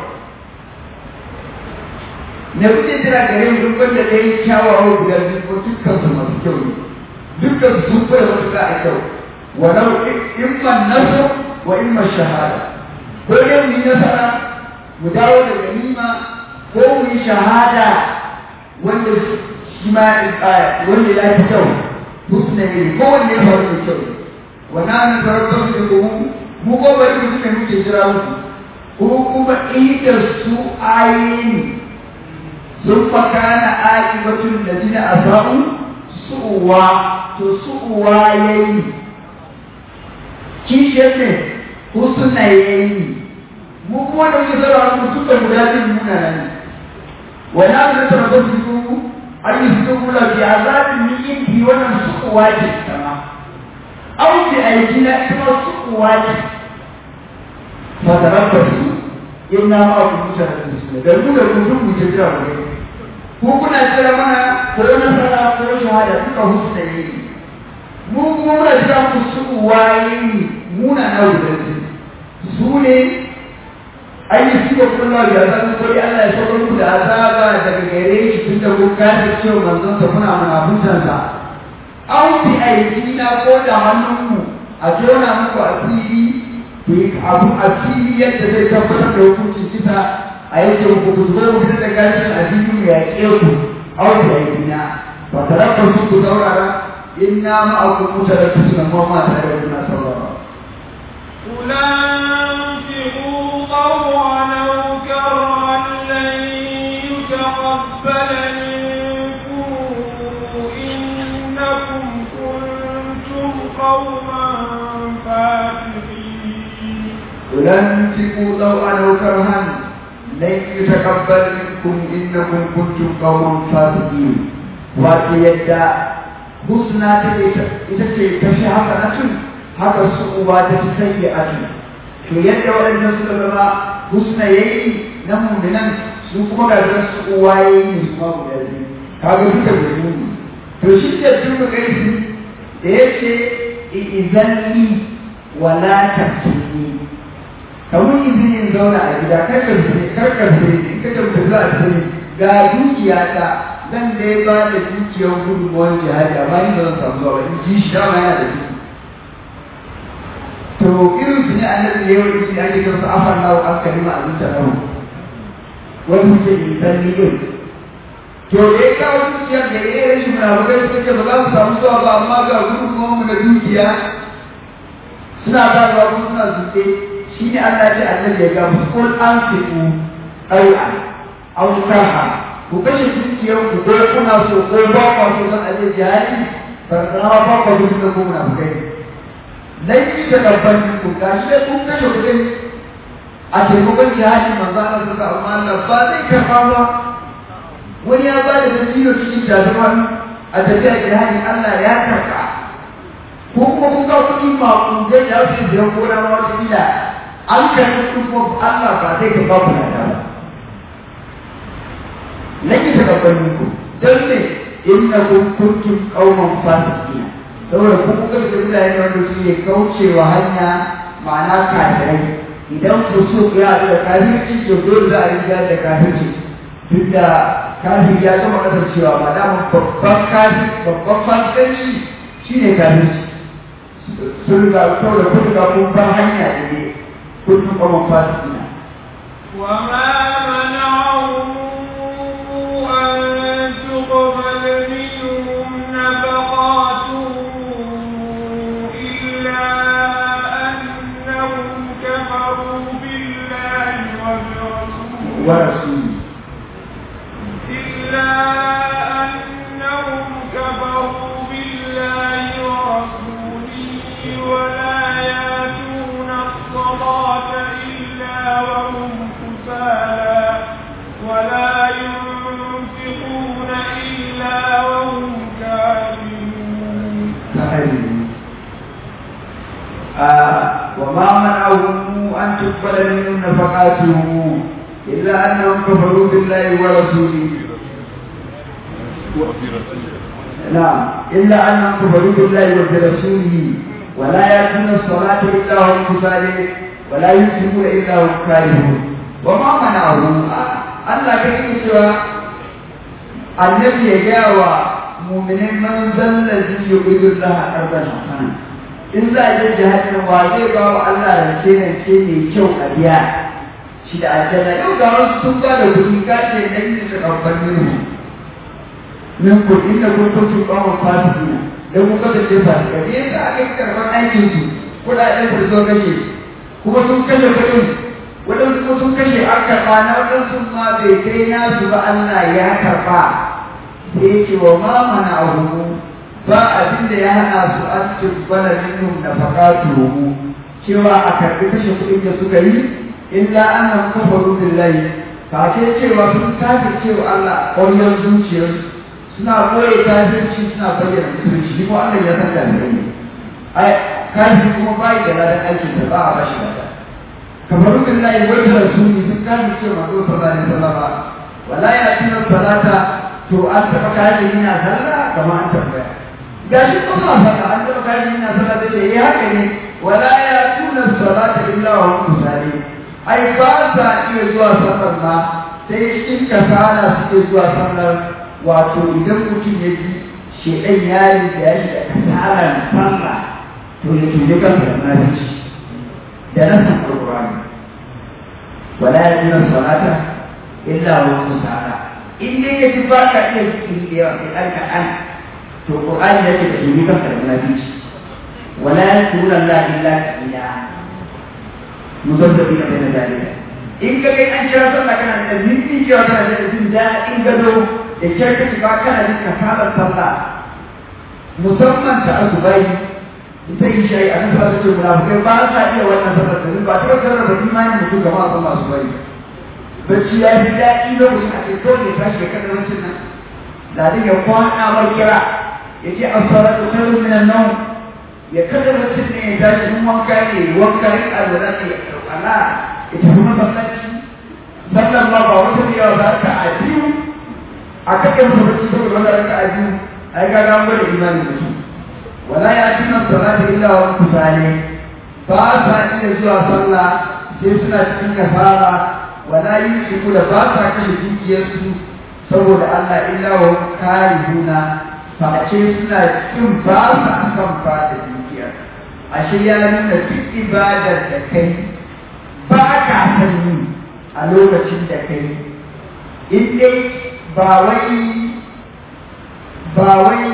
na kuke jira gare mu duk wanda da yi kyawawa guda biyu ko dukkan su masu kyau ne dukkan su sun kware matuƙa a kyau walau imman nasu wa imman shahada ko dai mu yi nasara mu dawo da ganima ko mu yi shahada wanda shi ma wanda ya fi kyau husna ne ko wanda ya faru da kyau wannan an tarar da ku mu ko bari mu ne muke jira muku ko kuma idar su ayin sun fakana aqibatul ladina asau su'wa to su'wa yayi kishe ne husna yayi mu kuma da muke zara mu tuka guda biyu muna nan wala mun tarabbu ku ayyuhu la bi azabin min indi wannan su'wa ce sama au bi aidina kuma su'wa ce fatarabbasu inna ma ku mutarabbisu da mu da ku duk mu je jira mu ku kuna jira mana ko nasara ko shahada duka husna yi mu kuma muna jira ku su waye muna na wurin su ne ai su ko kuma ya san ko Allah ya saka ku da azaba daga gare shi tunda ku kace cewa manzon sa muna munafuntan sa au bi aidina ko da hannunmu a jona muku asiri ku yi abu a fili yadda zai tabbatar da hukuncin kisa a yake ku ku zo ku da gashin addini ya ke ku au da yina ba tarakka su ku saurara inna ma aku mutarakkisu na ma ma tare da kuna saurara أنفقوا طوعا أو كرها لن يتقبل منكم إنكم كنتم قوما فاسقين ولنفقوا طوعا أو كرها لن يتقبل منكم إنكم كنتم قوما فاسقين wato yadda husna ta ita ce ta fi haka na tun haka su uba ta fi sanya a tun to yadda waɗannan suka zama husna ya yi na mummunan su kuma ga zan su uwa ya yi su ma guda biyu kaga duka da mummu to shi da duka gaisi da ya ce izalli wala tafsiri kamar izinin zauna a gida karkar sai karkar sai in ka tabbata za a sani ga dukiya ta zan dai ba da dukiyar gudunmuwar jihadi amma ni ba zan samu zuwa ba in ji shi dama yana da ciki to irin su ne annabi da yawan isi ake kan su afan nawo an kalima a zuciya nawo wani muke isan ni din to da ya kawo dukiyar da ya yi rashin munafukai suka ce ba za mu samu zuwa ba amma ga gudunmuwar mu da dukiya suna ba ruwa kuma suna zuke shi ne Allah ce annabi ya ga musu kul an fiku ɗau'a aw karha ku kashe dukiyar ku ko kuna so ko ba ku so zan aje jihadi farkana ba ku so da ku na kai laifi da babban ku gashi da kun kashe kuɗin a taimakon jihadi manzo Allah suka amma Allah ba zai karɓa ba wani ya ba da dalilo cikin jazuman a tafiya jihadi Allah ya karɓa ko kuma kun ga kuɗi maƙudai da su biyan gona ma wata kila an karɓi kuɗi kuma Allah ba zai ka ba ku na da ba. Nake ta gaban ku don ne inna kun kuntum qauman fasiqina saboda kun kuka da mutane wanda su ne kaucewa hanya ma'ana kafirai idan kusur ya haɗu da kafirci to dole za a riga da kafirci duk da kafin ya gama kasancewa ma dama babban kafin babban fasikanci shine kafirci sun riga kawai da kun riga kun bar hanya da ne kun tuka man fasikina وما منعهم أن تقبل منهم نفقاتهم إلا أنهم كفروا بالله وبرسوله ورسوله إلا أنهم كفروا بالله ورسوله ولا يأتون الصلاة إلا وهم كسالى ولا ينفقون إلا وهم كافرون كافرين آه وما منعهم أن تقبل منهم نفقاتهم إلا أنهم كفروا بالله ورسوله نعم إلا أنهم كفروا بالله وبرسوله ولا يأتون الصلاة إلا هم كسالى ولا ينفقون إلا هم كارهون وما منعهم Allah ka yi cewa annabi ya gaya wa mu'minin man zalla zai yi gudun laha arban hasana in za a je jihadin wa zai ba wa Allah rance rance mai kyau a biya shi da aljanna yau ga wasu sun ba da kuɗi ka ce dan yi su ɗaukar minhu min ku inda kun kuntu ƙawon fasikina dan kun kasance fasika ne yasa aka yi karɓar aikin su kuɗaɗen da zo kashe kuma sun kashe kuɗin waɗansu kuma sun kashe an karɓa na waɗansu ma bai kai nasu ba Allah ya karɓa sai ya ce wa ma mana abu ba abin da ya hana su an tubbala minhum nafaqatuhu cewa a karɓi kashe kuɗin da suka yi illa annahum kafaru billahi ka ce cewa sun kafir cewa Allah ƙwaryar zuciyar suna koye kafirci suna bayyana musulunci shi ko Allah ya san da ne ai kafir kuma bai da ladan aikin da ba a bashi ladan kafaru billahi wa rasuli sun kafir cewa manzo sallallahu alaihi wasallam wala ya tuna salata to an taɓa kafir yana sallah kamar an tambaya gashi kuma sallah an taɓa kafir yana sallah da eh haka ne wala ya tuna salata illa wa hum kusali ai ba sa iya zuwa sallar ma sai in kasala suke zuwa sallar wato idan mutum ya ji shedan ya riga shi da kasalar sallah to ya tuje kansa da nafici da nasan alqur'ani wala ya tuna salata illa wa hum kusala in dai ya ji ba ka iya zikiri da yawa sai an kaɗan to qur'ani ya ce ka tuje kansa da nafici wala ya tuna la illa illa muzabbabi na bayan dalila in ka kai an kira sallah kana da minti cewa kana da jin daɗin gado da kyar ka shiga kana jin kasalar sallah musamman ta asubai ita yi shayi a kan sallah ce munafukai ba sa iya wannan sallah da ba ta kasar da imanin mutum gama a sallah asubai bacci ya fi daɗi lokacin a ce dole ya tashi ya kada wancan nan ladin ya kwana mai kira ya ce as-salatu khairun minan nawm ya kada mutum ne ya tashi in wanka ne wanka ne a da zai ya ala ya tafi masallaci sallan ma ba wata da yawa za ka a biyu a kakan masallaci saboda wanda raka a biyu ai ga ga gwada imani mutum wala ya tuna salati illa wa kusale ba sa iya zuwa sallah sai suna cikin kafara wala yusiku da ba sa kashe dukiyarsu saboda Allah illa wa karihuna face suna cikin ba sa son ba da dukiya ashe ya nuna duk ibadar da kai ba ka san yi a lokacin da kai in dai ba wai ba wai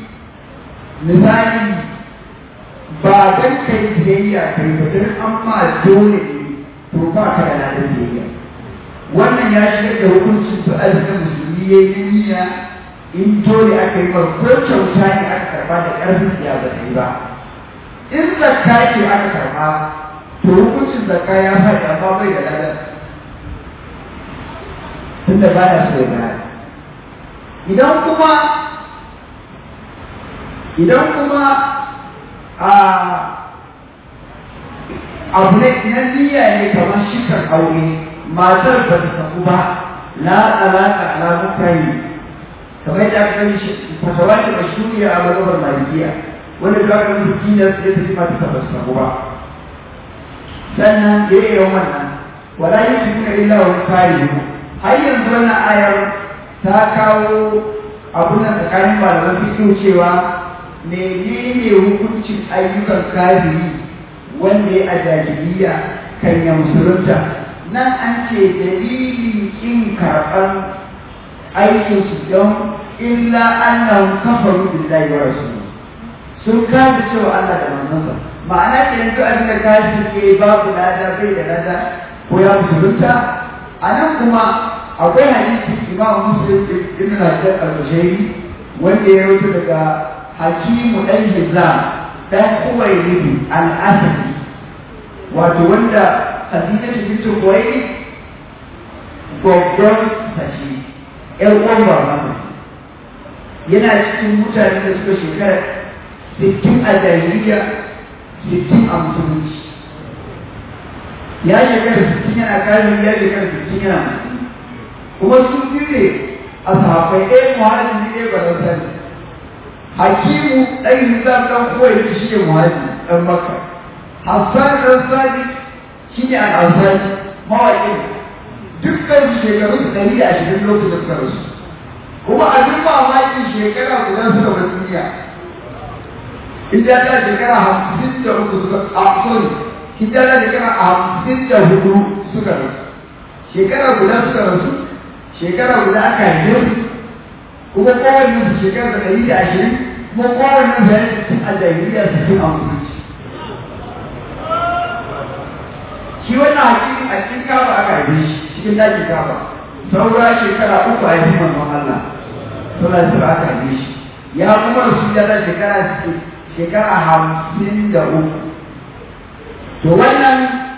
misali ba don kai biyayya kai ba don an ma dole ne to ba ka da ladan biyayya wannan ya shigar da hukuncin su arzikin musulmi ya yi niyya in dole aka yi ba ko kyauta ne aka karba da ƙarfin ya ba ta yi ba in zakka ce aka karba to hukuncin zakka ya faɗi amma bai da ladan tunda ba ya so ya bayar idan kuma idan kuma a abu ne na niyya ne kamar shikar aure matar ba ta saku ba la alaka ala mutane kamar yadda aka gani fatawa ce mashhuriya a mazhabar malikiya wanda da aka rubuta kina sai ta tafi mata ba su saku ba sannan da ya wannan wala yi su kuna illa wani kare har yanzu wannan ayar ta kawo abun da tsakanin malaman fiƙin cewa menene hukuncin ayyukan kafiri wanda ya a jahiliya kan ya musulunta nan an ce dalilin kin karɓar aikinsu don illa annahum kafaru billahi wa rasulihi sun kafa cewa Allah da manzonsa ma'ana ke yanzu abin da kafin ke babu lada bai da lada ko ya musulunta a nan kuma akwai hadisi imam muslim ibn hajar al-bashairi wanda ya rubuta daga hakimu dan hizam dan kuwailidu al-asadi wato wanda hadisi ta fito kuwaili gwaggon sashi ƴan uwan babansa yana cikin mutane da suka shekara sittin a jahiliya sittin a musulunci ya shekara sittin yana kafin ya shekara sittin yana musulunci kuma sun biyu ne a sahabbai ɗaya muhajin ne ɗaya ba sani hakimu ɗan hizam ɗan kowai da shi ne muhajin ɗan makka hassan ɗan sadi shi ne al'ansari mawaƙin dukkan shekaru su ɗari da ashirin lokacin da suka rasu kuma abin mamakin shekara guda suka bar duniya hijira shekara hamsin da uku suka a sorry hijira shekara hamsin da hudu suka rasu shekara guda suka rasu shekara guda aka haife su kuma kowanne su shekara da ɗari da ashirin kuma kowanne su yana cikin a jahiliya su cikin amfani shi wannan hakiki a cikin kaba aka haife shi cikin dakin kaba saura shekara uku a yi manzon Allah suna su aka haife shi ya kuma rasu da shekara shekara hamsin da uku to wannan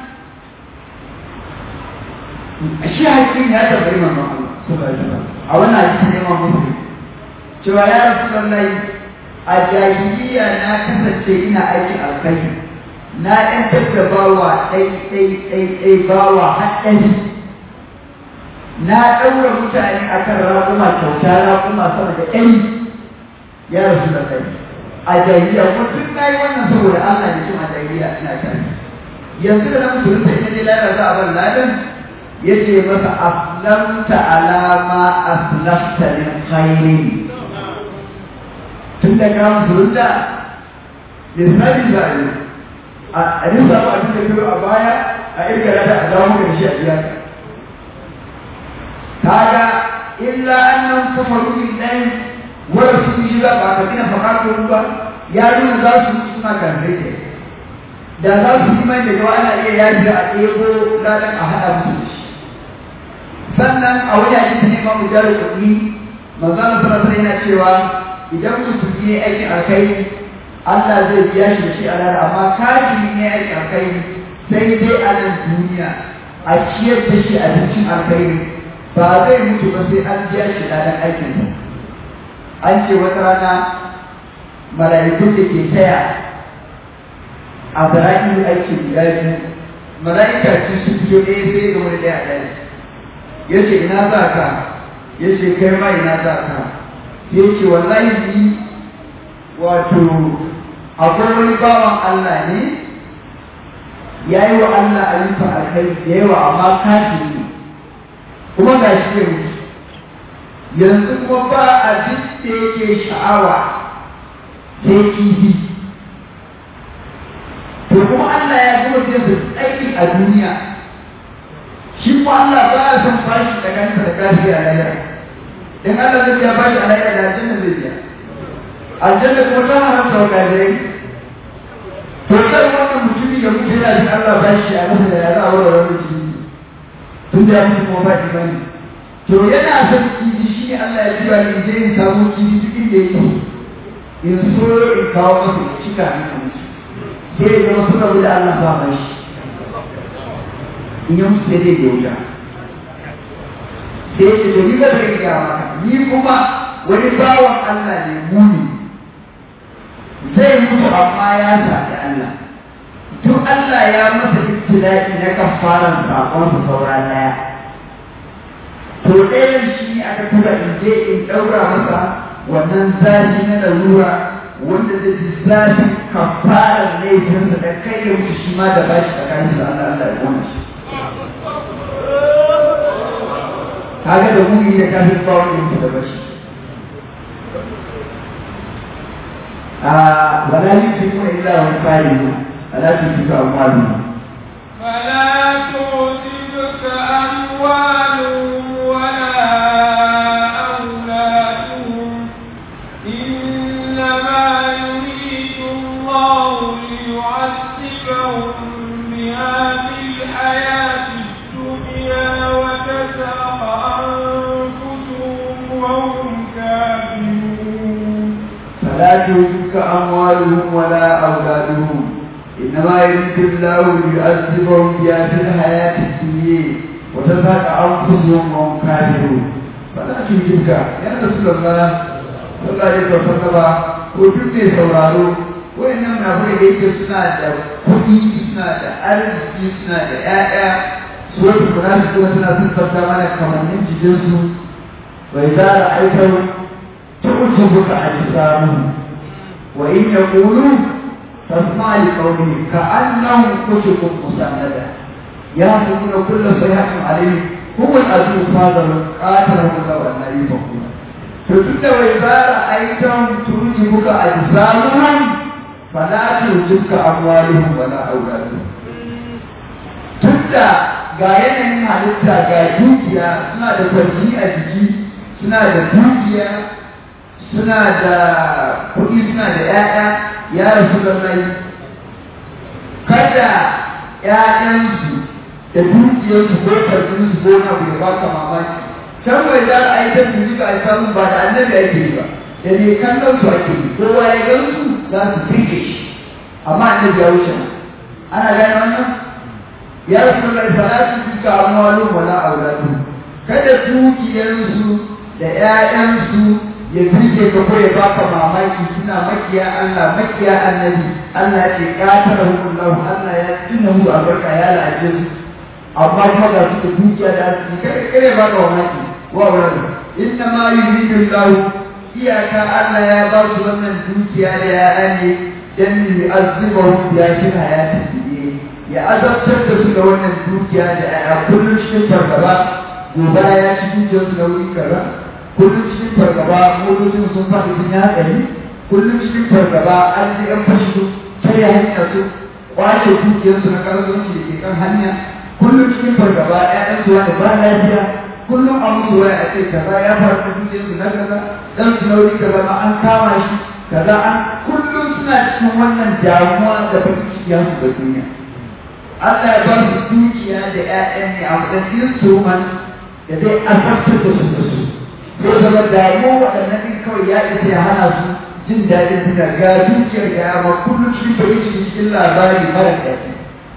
shi hakim ya tabbai manzon Allah a wannan hadisi ne ma muslim cewa ya rasu lallai a jahiliya na kasance ina aikin alkhairi na ɗan da bawa ɗai ɗai ɗai ɗai bawa haɗari na ɗaura mutane akan raƙuma kyauta raƙuma sama da ɗari ya rasu lallai a jahiliya kuma duk na yi wannan saboda Allah da cin a jahiliya ina tare yanzu da na musulunta ina ne lalata a ban ladan ya ce masa aslamta alama aslafta min khairin tun da ka musulunta lissafi za a yi a nisa ba abin da biyo a baya a irga da a dawo maka da shi a biya kaga illa annan kafaru billahi wanda su yi za ba ka gina fakatun ba ya nuna za su yi suna karfe ke da za su yi mai daga ana iya yaji a ɗebo ladan a haɗa musu shi sannan a wani hadisi ne ma mu jara kuɗi manzon sallallahu yana cewa idan musulmi ne aikin alkai Allah zai biya shi da shi a rana amma kafiri ne aikin alkai sai dai a nan duniya a ciyar da shi abincin alkai ba zai mutu ba sai an biya shi ladan aikinsa an ce wata rana mala'ikun da ke taya a zara'in aikin guda biyu mala'ika ce su fito ɗaya sai ga wani ɗaya a ɗaya ya ce ina za ka ya ce kai ma ina za ka ya ce wallahi ni wato akwai wani bawan Allah ne ya yi wa Allah ayyuka alkhairi da yawa amma kafiri kuma ga shi ya mutu yanzu kuma ba abin da yake sha'awa sai kifi to kuma Allah ya kuma ce su aiki a duniya shi kuma Allah ba ya son fashi da kanta da kafi a lahira dan Allah zai ya bashi a lahira da aljanna zai biya aljanna kuma ta haramta wa kafirai to sai wannan mutumi ya mutu yana jin Allah bashi a masa da ya za a wura wani mutumi tun da ya mutu kuma ba imani to yana son kifi shi ne Allah ya tura ni je in samu kifi duk inda yake in so in kawo masa ya cika ni a mutu sai ya zama suna wuce Allah ba ba shi in yi musu sai dai da wuta sai ya ce to ni ba zai gaya maka ni kuma wani bawan Allah ne muni zai mutu amma ya sami Allah duk Allah ya masa ibtila'i na kafaran sakonsa saura daya to ɗayan shi ne aka tura in je in ɗaura masa wannan zafi na larura wanda zai ji zafi kafarar laifinsa da kai ya wuce shi ma da bashi tsakanin da Allah Allah ya kona shi kaga da muni da kafin ba wanda yake da bashi a wala yusifu illa wa fa'ilun wala tusifu amwalun فلا تعجبك أموالهم ولا أولادهم إنما يريد الله ليعذبهم بها في الحياة الدنيا وتزهق أنفسهم وهم كافرون فلا تعجبك أموالهم ولا أولادهم إنما يريد الله ليعذبهم بها في الحياة الدنيا وتزهق أنفسهم وهم كافرون فلا تعجبك يا رسول الله صلى الله عليه وسلم وجود sauraro wayannan munafikai da yake suna da kuɗi suna da arziki suna da ƴaƴa su wata munafikai suna siffanta mana kamannin jikinsu bai zara aikar تعجبك أجسامهم وإن يقولوا فاسمع لقولهم كأنهم كتب مسندة يحسبون كل صيحة عليه هو العدو فاضل قاتلهم الله أن يفقون فتلك وإذا رأيتهم تعجبك أجسامهم فلا تعجبك أموالهم ولا أولادهم tunda ga yanayin halitta ga dukiya suna da kwarji a jiki suna da dukiya suna da kuɗi suna da ‘ya'ya ya rasu da mai kada ‘ya'yansu da dukiyarsu ko karfinsu ko na bai ba ka mamaki can bai za a yi ta tuni ga samun ba da annabi ake yi ba da ne kallon su ake yi kowa ya gan su za su firke shi amma annabi ya wuce ana gane wannan ya rasu da salatu duka amwalun wala auladu kada dukiyarsu da ‘ya'yansu ya duke ka ko ya baka mamaki suna makiya Allah makiya annabi Allah ce katara hukullahu Allah ya tuna mu albarka ya la'aje su amma kuma ga su da dukiya da arziki kare kare baka mamaki wa wurin inna ma yuridu Allah iyaka Allah ya ba su wannan dukiya da ya'ya ne dan yu'azzibahu ya shi hayati ya azabtar da su da wannan dukiya da ya'ya kullum cikin fargaba gobe ya ci dukiyarsu da wuri kaza kullum cikin fargaba motocin sun faɗi sun yi hatsari kullum cikin fargaba an ji ɗan fashi su karya hanya su kwace dukiyarsu na kasuwanci da ke kan hanya kullum cikin fargaba ƴaƴan su wani ba lafiya kullum a musu waya a ce kaza ya faru da dukiyarsu na kaza dan su nauri kaza ma an kama shi kaza an kullum suna cikin wannan damuwa da bakin ciki su da duniya Allah ya ba su dukiya da ƴaƴan ne a matsayin instrument da zai azabtar da su da su ko zama damu waɗannan ɗin kawai ya isa ya hana su jin daɗin duniya ga dukiyar ga yamma kullum cikin bai cikin cikin labari mara daɗi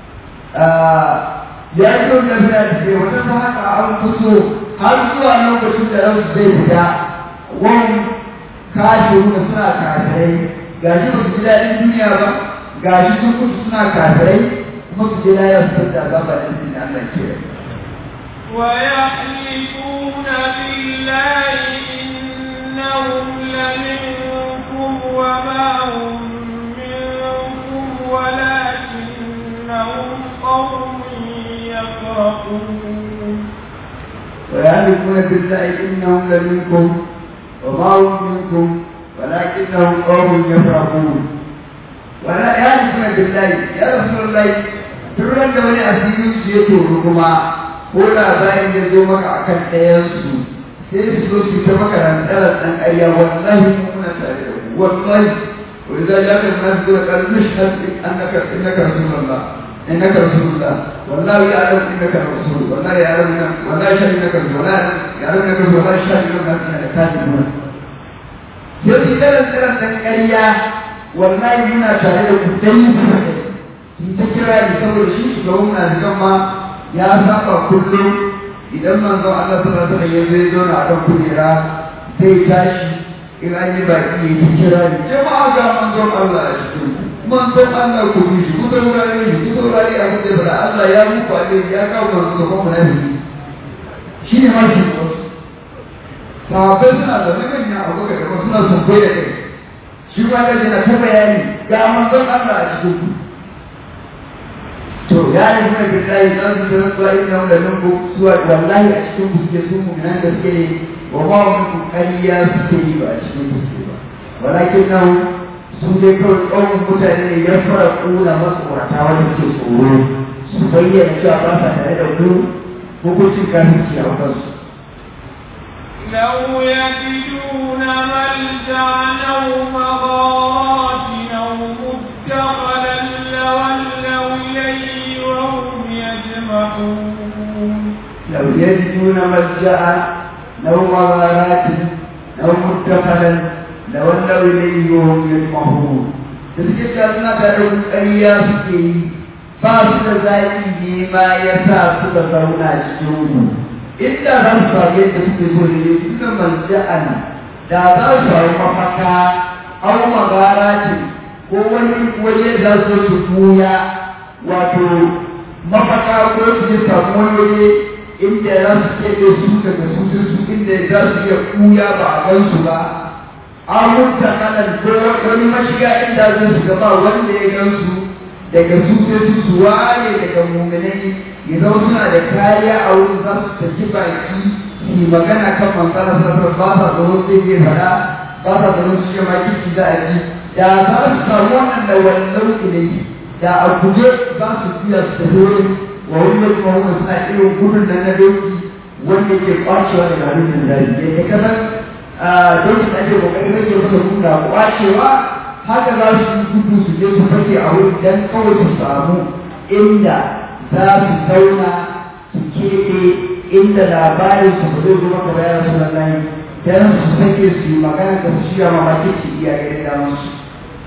ya yi yau da suna da ke wata ta haka an fito har zuwa lokacin da ransu zai fita wani kashiru da suna kafirai ga shi ba su ji daɗin duniya ba ga shi sun mutu suna kafirai kuma su je na yau su da ba ba da Allah ke ويحلفون بالله إنهم لمنكم وما هم منكم ولكنهم قوم يفرقون ويحلفون بالله إنهم لمنكم وما هم منكم ولكنهم قوم يفرقون ولا يحلفون بالله يا رسول الله ترى da wani asirin su ya toru kuma ko labarin ya zo maka a kan ɗayansu sai su zo su ta maka rantsarar ɗan ƙarya wallahi mu muna tare da ku wallahi wani zai ya kan nasu zuwa ƙarfi shi annaka innaka rasulullah innaka rasulullah wallahi ya adam innaka rasul wallahi ya adam innaka wallahi shi innaka rasul wallahi ya adam innaka rasul wallahi shi innaka rasul da kaji mu yau shi da rantsarar ɗan ƙarya wallahi muna tare da ku dai su ta kira ni saboda shi shugaban munafikan ma ya saba kullum idan manzon Allah sallallahu alaihi wasallam ya zo na akan kujera zai tashi in an yi baki ya yi kira ni jama'a ga manzon Allah a cikin manzon Allah ku bi shi ku saurare shi ku saurare abin da bada Allah ya muku alheri ya kawo manzon gaban munafiki shi ne mashi sahabbai suna da manyan abokan da suna sun da kai shi ma da yana ta bayani ga manzon Allah a cikin ku to ya yi kuma billahi za su da rantsuwa inna wanda nan ko suwa wallahi a cikin ku suke su mu'minan da suke wa ma wa min ƙarya suke yi ba a cikin ku suke ba walakin nan su dai kawai tsawon mutane ne ya fara ƙuna masu ƙurata wanda suke tsoro su bayyana cewa ba sa tare da ku hukuncin kafirci a kansu لو يجدون ملجأ أو مغارات أو مدخلا لولوا إليه وهم يجمحون لو يجدون ملجأ لو مغارات لو مدخلا لولوا إليه وهم يجمحون تذكر أننا تدعو ƙarya suke yi ba su da zaƙi ne ma ya sa suka zauna cikin inda za su samu yadda suke so ne suna malja'an da za su samu mafaka au magara ce ko wani waje da su su tuya wato mafaka ko su je samu wani waje inda za su keɓe su daga su su inda za su iya kuya ba a gan su ba an mutta kanan ko wani mashiga inda zai su gaba wanda ya gan su daga su sai su suwa ne daga muminai ya zama suna da kariya a wurin za su tafi baki su magana kan manzana sarrafa ba sa tsoron zai zai fada ba sa tsoron su ce ma kiki za a ji da za su samu wannan da wannan ilai da a guje za su biya su tafi wurin wa wani kuma wani suna irin gudun nan na doki wanda ke kwacewa daga hannun da zai ya kasan dokin da ake kokarin rage masa guda kwacewa haka za su yi gudu su je su fake a wurin dan kawai su samu inda za su zauna su keɓe inda labarin su ba zai zama kamar yana suna nan dan su sake su yi magana da su shiya mamaki su iya ganin damar su.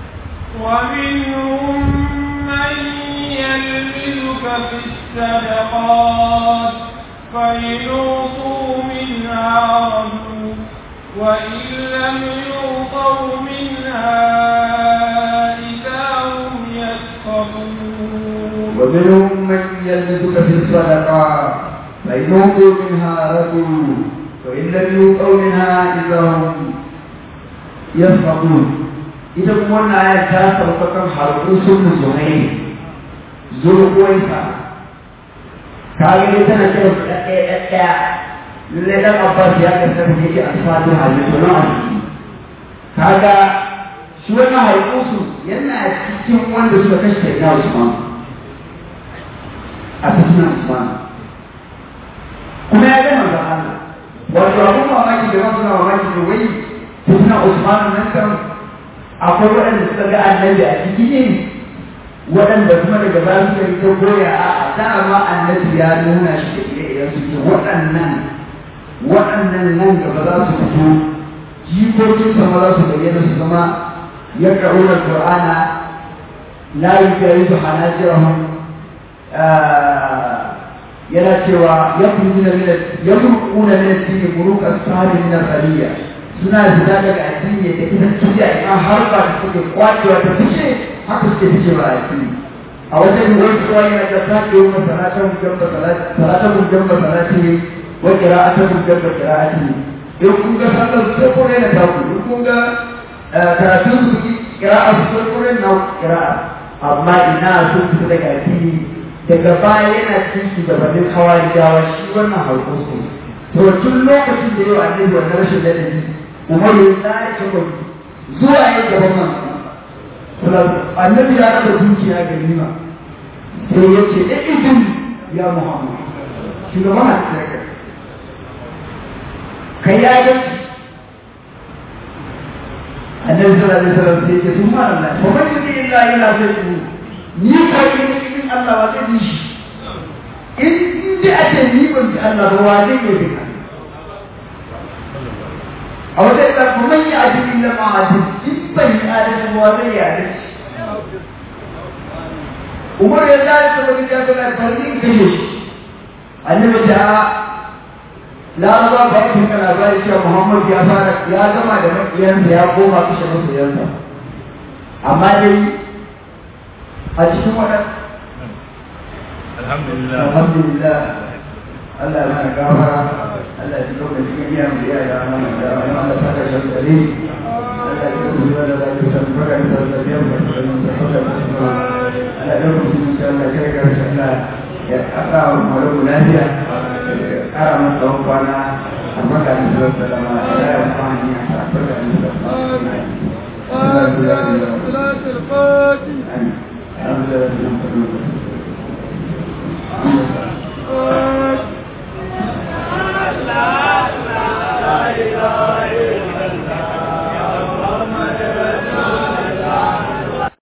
ومنهم من يلمزك في الصدقات فإن أعطوا منها رضوا وإن لم يعطوا منها إذا هم يسخطون ومنهم من يلمزك في الصدقات فإن أعطوا منها رضوا وإن لم يؤتوا منها إذا هم يسخطون ita kuma wannan aya ta sauka kan harkusun musulmai zurgoyinsa ka gani tana kira su ɗaya ɗaya lallai ɗan abbas ya kasar da yake alfatu halittu na arziki kaga shi wannan harkusu yana cikin wanda suka kashe kai na usman a cikin usman kuma ya gama da Allah wato abun mamaki da masu na mamaki da wai cikin usman nan kan akwai waɗanda suka ga annabi a ciki ne waɗanda kuma daga baya suka yi ta goya a dama annabi ya nuna shi da ire-iren su ke waɗannan waɗannan nan gaba za su fito jikokin sama za su bayyana su zama ya ƙaruna Qur'ana la yujayizu hanajirahum yana cewa yakhrujuna min yakhrujuna min ad-din buruq as-sahih min al-aliyya suna fita daga addini da ita kiya in har ba da suke kwacewa ta fice haka suke fice ba addini a wajen wani suwa yana da sake yi wa salatan jamba salatan jamba salati wa qira'atan jamba qira'ati in kun ga sallar su sai kore na taku in kun ga karatun su ki qira'a su sai kore na qira'a amma ina sun fita daga addini daga baya yana cikin shugabannin hawari dawa shi wannan harkar su to tun lokacin da yau annabi wannan rashin ladabi umar ya tsaya ta zuwa ya gaban man annabi ya raba dukiya ga nima sai ya ce e idin ya muhammad shugaban a cikin kai kai ya ga annabi sallallahu alaihi wasallam sai ya ce sun mara Allah fa man yuti illa ila sai ni ko in in Allah wa zai shi in dai a ce ni ban ji Allah ba wa zai yi a wata ita kuma yi adili na ma'adin in bai yi adalci ba zai yi adalci umar ya zai ta wani ya gana farki in kashe shi annabi ta laraba ba su kana ba cewa muhammad ya fara ya gama da makiyansa ya koma kashe masoyansa amma dai a cikin waɗanda alhamdulillah alhamdulillah Allah ya mana gafara Allah ya ji lokacin iya mu iya ya mana da Allah ta kashe gare Allah ya zuwa da zaɓi ta baka da zaɓi biyan ba ta zama da hauka da su ba ana ɗan mutum sai Allah kai ga rashin Allah ya ƙasa wa malamu lafiya ya ƙara masa tsawon kwana a baka da zuwa salama ya yi kuma hanyar sa baka da zuwa salama صلاة الفاتحة الحمد لله لا لا لا إله